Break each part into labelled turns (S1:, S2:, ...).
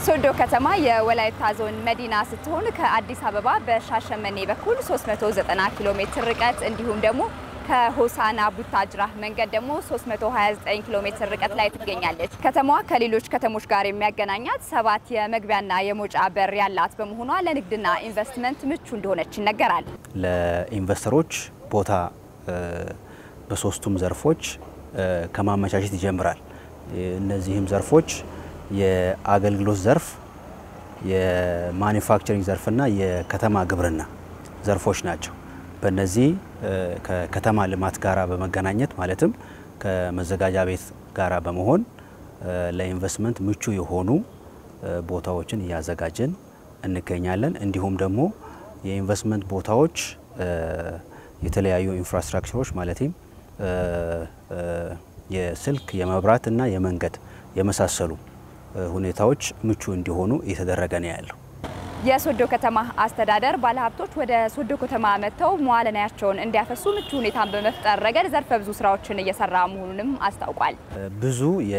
S1: ሶዶ ከተማ የወላይታ ዞን መዲና ስትሆን ከአዲስ አበባ በሻሸመኔ በኩል 390 ኪሎ ሜትር ርቀት እንዲሁም ደግሞ ከሆሳና ቡታጅራ መንገድ ደግሞ 329 ኪሎ ሜትር ርቀት ላይ ትገኛለች። ከተማዋ ከሌሎች ከተሞች ጋር የሚያገናኛት ሰባት የመግቢያና የመውጫ በር ያላት በመሆኗ ለንግድና ኢንቨስትመንት ምቹ እንደሆነች ይነገራል።
S2: ለኢንቨስተሮች ቦታ በሶስቱም ዘርፎች ከማመቻቸት ይጀምራል። እነዚህም ዘርፎች የአገልግሎት ዘርፍ፣ የማኒፋክቸሪንግ ዘርፍና የከተማ ግብርና ዘርፎች ናቸው። በእነዚህ ከከተማ ልማት ጋራ በመገናኘት ማለትም ከመዘጋጃ ቤት ጋራ በመሆን ለኢንቨስትመንት ምቹ የሆኑ ቦታዎችን እያዘጋጀን እንገኛለን። እንዲሁም ደግሞ የኢንቨስትመንት ቦታዎች የተለያዩ ኢንፍራስትራክቸሮች ማለትም የስልክ፣ የመብራት እና የመንገድ የመሳሰሉ ሁኔታዎች ምቹ እንዲሆኑ እየተደረገ ነው ያለው።
S1: የሶዶ ከተማ አስተዳደር ባለሀብቶች ወደ ሶዶ ከተማ መጥተው መዋዕለ ንዋያቸውን እንዲያፈሱ ምቹ ሁኔታን በመፍጠር ረገድ ዘርፈ ብዙ ስራዎችን እየሰራ መሆኑንም አስታውቋል።
S2: ብዙ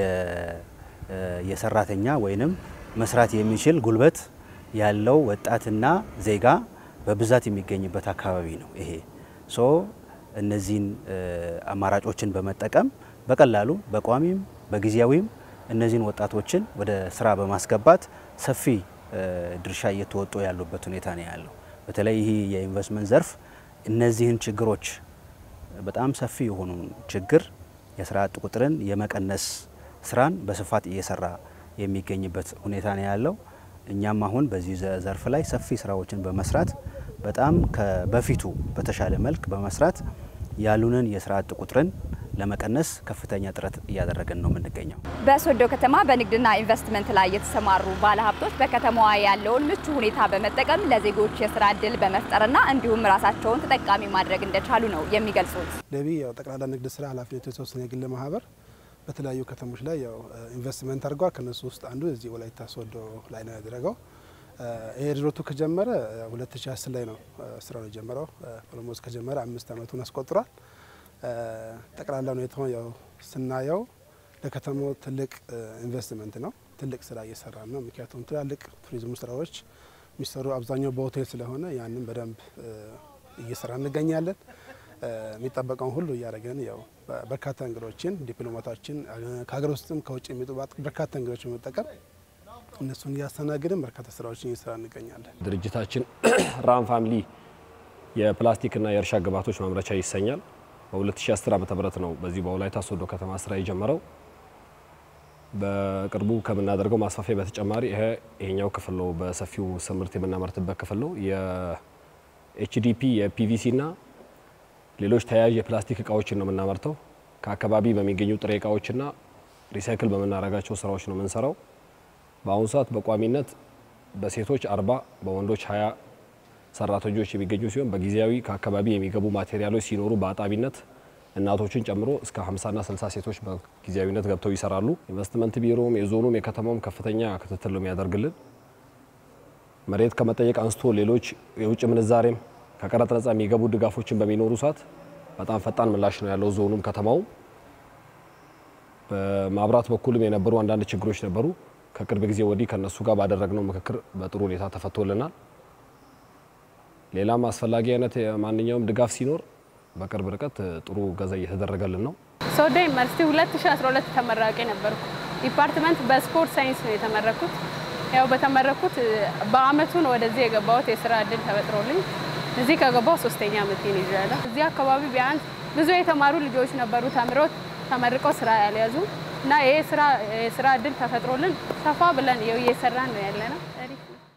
S2: የሰራተኛ ወይንም መስራት የሚችል ጉልበት ያለው ወጣትና ዜጋ በብዛት የሚገኝበት አካባቢ ነው ይሄ ሶ እነዚህን አማራጮችን በመጠቀም በቀላሉ በቋሚም በጊዜያዊም እነዚህን ወጣቶችን ወደ ስራ በማስገባት ሰፊ ድርሻ እየተወጡ ያሉበት ሁኔታ ነው ያለው። በተለይ ይህ የኢንቨስትመንት ዘርፍ እነዚህን ችግሮች በጣም ሰፊ የሆኑ ችግር የስራ አጥ ቁጥርን የመቀነስ ስራን በስፋት እየሰራ የሚገኝበት ሁኔታ ነው ያለው። እኛም አሁን በዚህ ዘርፍ ላይ ሰፊ ስራዎችን በመስራት በጣም ከበፊቱ በተሻለ መልክ በመስራት ያሉንን የስራ አጥ ቁጥርን ለመቀነስ ከፍተኛ ጥረት እያደረገን ነው የምንገኘው።
S1: በሶዶ ከተማ በንግድና ኢንቨስትመንት ላይ የተሰማሩ ባለሀብቶች በከተማዋ ያለውን ምቹ ሁኔታ በመጠቀም ለዜጎች የስራ እድል በመፍጠርና እንዲሁም ራሳቸውን ተጠቃሚ ማድረግ እንደቻሉ ነው የሚገልጹት።
S3: ለቢ ያው ጠቅላላ ንግድ ስራ ኃላፊነቱ የተወሰነ የግል ማህበር በተለያዩ ከተሞች ላይ ያው ኢንቨስትመንት አድርጓል። ከነሱ ውስጥ አንዱ እዚህ ወላይታ ሶዶ ላይ ነው ያደረገው። ይሄ ድሮቱ ከጀመረ 2010 ላይ ነው ስራውን የጀመረው። ኦልሞስት ከጀመረ አምስት ዓመቱን አስቆጥሯል። ጠቅላላ ሁኔታውን ያው ስናየው ለከተማው ትልቅ ኢንቨስትመንት ነው። ትልቅ ስራ እየሰራ ነው። ምክንያቱም ትላልቅ ቱሪዝም ስራዎች የሚሰሩ አብዛኛው በሆቴል ስለሆነ ያንን በደንብ እየሰራ እንገኛለን። የሚጠበቀውን ሁሉ እያደረገን ያው በርካታ እንግዶችን ዲፕሎማቶችን ከሀገር ውስጥም ከውጭ የሚመጡ በርካታ እንግዶች በመጠቀም እነሱን እያስተናግድን በርካታ ስራዎችን እየሰራ እንገኛለን።
S4: ድርጅታችን ራም ፋሚሊ የፕላስቲክና የእርሻ ግብዓቶች ማምረቻ ይሰኛል። በ2010 ዓ.ም ነው በዚህ በወላይታ ሶዶ ከተማ ስራ የጀመረው። በቅርቡ ከምናደርገው ማስፋፊያ በተጨማሪ ይሄ ይሄኛው ክፍል ነው፣ በሰፊው ምርት የምናመርትበት ክፍል ነው። የኤችዲፒ የፒቪሲ እና ሌሎች ተያያዥ የፕላስቲክ እቃዎችን ነው የምናመርተው። ከአካባቢ በሚገኙ ጥሬ እቃዎችና ሪሳይክል በምናደርጋቸው ስራዎች ነው የምንሰራው። በአሁኑ ሰዓት በቋሚነት በሴቶች አርባ በወንዶች ሀያ ሰራተኞች የሚገኙ ሲሆን በጊዜያዊ ከአካባቢ የሚገቡ ማቴሪያሎች ሲኖሩ በአጣቢነት እናቶችን ጨምሮ እስከ 50ና 60 ሴቶች በጊዜያዊነት ገብተው ይሰራሉ። ኢንቨስትመንት ቢሮም የዞኑም የከተማውም ከፍተኛ ክትትል ነው የሚያደርግልን። መሬት ከመጠየቅ አንስቶ ሌሎች የውጭ ምንዛሬም ከቀረጥ ነጻ የሚገቡ ድጋፎችን በሚኖሩ ሰዓት በጣም ፈጣን ምላሽ ነው ያለው ዞኑም ከተማውም። በማብራት በኩልም የነበሩ አንዳንድ ችግሮች ነበሩ። ከቅርብ ጊዜ ወዲህ ከነሱ ጋር ባደረግነው ምክክር በጥሩ ሁኔታ ተፈቶልናል። ሌላም አስፈላጊ አይነት ማንኛውም ድጋፍ ሲኖር በቅርብ ርቀት ጥሩ ገዛ እየተደረገልን ነው።
S5: ሶዶ ዩኒቨርሲቲ 2012 ተመራቂ ነበርኩ። ዲፓርትመንት በስፖርት ሳይንስ ነው የተመረኩት። ያው በተመረኩት በአመቱ ነው ወደዚህ የገባሁት። የስራ እድል ተፈጥሮልኝ እዚህ ከገባሁ ሶስተኛ ዓመቴን ይዣለሁ። እዚህ አካባቢ ቢያንስ ብዙ የተማሩ ልጆች ነበሩ ተምረው ተመርቀው ስራ ያልያዙ እና ይሄ ስራ የስራ እድል ተፈጥሮልን ሰፋ ብለን እየሰራን ነው ያለ ነው።